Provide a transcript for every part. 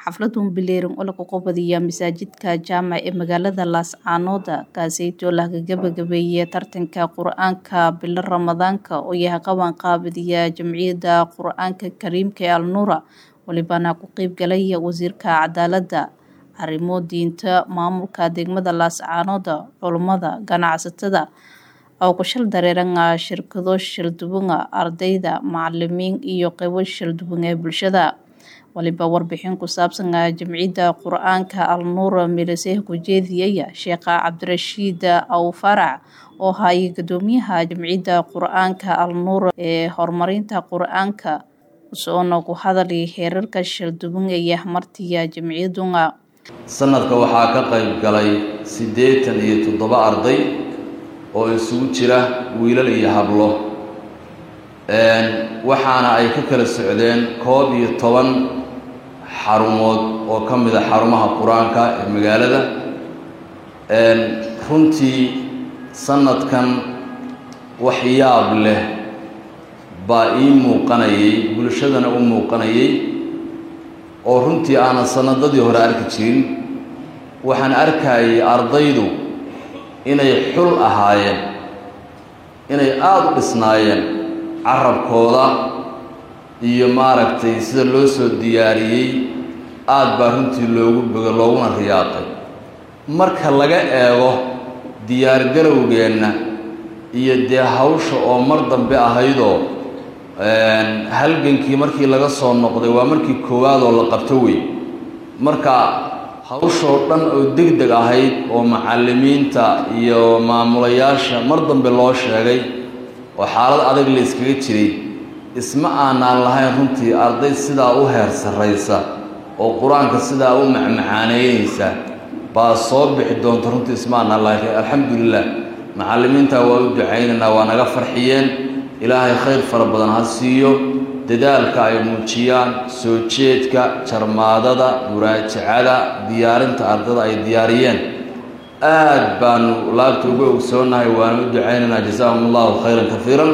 xafladun bileerin oo lagu qabadiya masaajidka jaamac ee magaalada laascaanood kaaseytoo laga gabagabeeyey tartanka qur-aanka bilo ramadaanka oo yahay qaban qaabadiya jamciyadda qur-aanka kariimka ee alnuura walibana ku qeybgalaya wasiirka cadaaladda arrimo diinta maamulka degmada laascaanood culummada ganacsatada oo ku shal dareeranga shirkado shalduwanga ardayda macalimiin iyo qeybo shalduwan ee bulshada waliba warbixin ku saabsan jamciyadda qur-aanka alnuura miliseh ku jeediyaya sheekha cabdirashiid aw farac oo hayay gudoomiyaha jamciyadda qur-aanka alnuura ee horumarinta qur-aanka soona ku hadalay heerarka shalduwan ee martiya jamciyaduna sanadka waxaa ka qayb galay siddeetan iyo toddoba arday oo isugu jira wiilal iyo hablo waxaana ay ka kala socdeen koob iyo toban xarumood oo ka mid a xarumaha qur-aanka ee magaalada runtii sanadkan wax yaab leh baa ii muuqanayay bulshadana u muuqanayay oo runtii aanan sanadadii hore arki jirin waxaan arkayay ardaydu inay xul ahaayeen inay aada u dhisnaayeen carabkooda iyo maaragtay sida loo soo diyaariyey aada baa runtii loogu bogo looguna riyaaqay marka laga eego diyaargarowgeenna iyo dee hawsha oo mar dambe ahaydoo halgankii markii laga soo noqday waa markii koowaad oo la qabto wey marka hawshoo dhan oo deg deg ahayd oo macallimiinta iyo maamulayaasha mar dambe loo sheegay oo xaalad adag la iskaga jiray isma aanaan lahayn runtii arday sidaa u heer sarraysa oo qur-aanka sidaa u macmacaaneynaysa baa soo bixi doonta runtii isma aanaan lahayn alxamdulilah macallimiintaa waa u ducaynaynaa waa naga farxiyeen ilaahay khayr fara badan ha siiyo dadaalka ay muujiyaan soo jeedka jarmaadada muraajacada diyaarinta ardada ay diyaariyeen aad baanu laabta uga ogsoonahay waanu u ducaynaynaa jazaahum allahu khayran kafiiran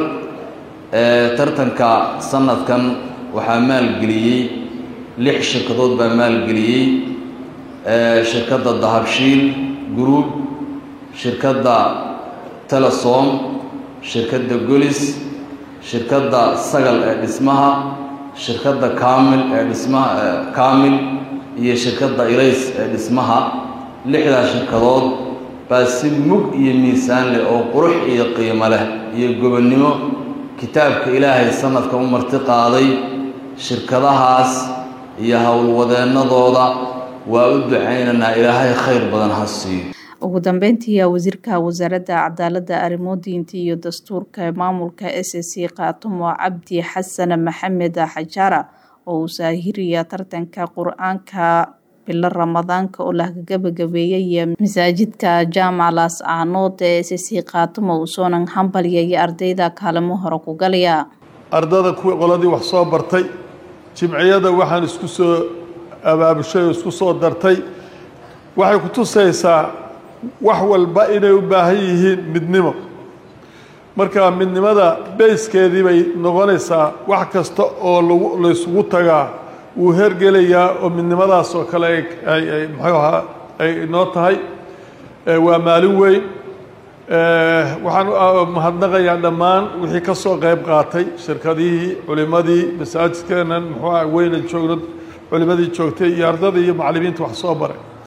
tartanka sanadkan waxaa maalgeliyey lix shirkadood baa maalgeliyey shirkadda dahabshiil group shirkadda telesom shirkadda golis shirkadda sagal ee dhismaha shirkadda kaamil ee dhismaha kaamil iyo shirkadda ilays ee dhismaha lixdaa shirkadood baa si mug iyo miisaan leh oo qurux iyo qiimo leh iyo gobonnimo kitaabka ilaahay sanadka u marti qaaday shirkadahaas iyo howlwadeennadooda waa u ducaynaynaa ilaahay khayr badan ha siiyo ugu dambeyntii wasiirka wasaaradda cadaaladda arrimo diinta iyo dastuurka ee maamulka s c kaatumo cabdi xasan maxamed xajaara oo uu saahiriya tartanka qur-aanka bilo ramadaanka oo laga gabagabeeyay masaajidka jaamac laascaanood ee s c kaatumo uu soonan hambalyaya ardayda kaalimo hore ku galaya ardada kuwii qoladii wax soo bartay jimciyada waxaan isku soo abaabushay oo isku soo dartay waxay ku tusaysaa wax walba inay u baahan yihiin midnimo marka midnimada bayskeedii bay noqonaysaa wax kasta oo lagu laysugu tagaa wuu hergelayaa oo midnimadaas oo kale ay muxuu ahaa ay noo tahay waa maalin weyn waxaan mahadnaqayaa dhammaan wixii ka soo qayb qaatay shirkadihii culimadii masaajidkeenan muxuu aha weyna joogno culimadii joogtay iyo ardadii iyo macallimiinta wax soo baray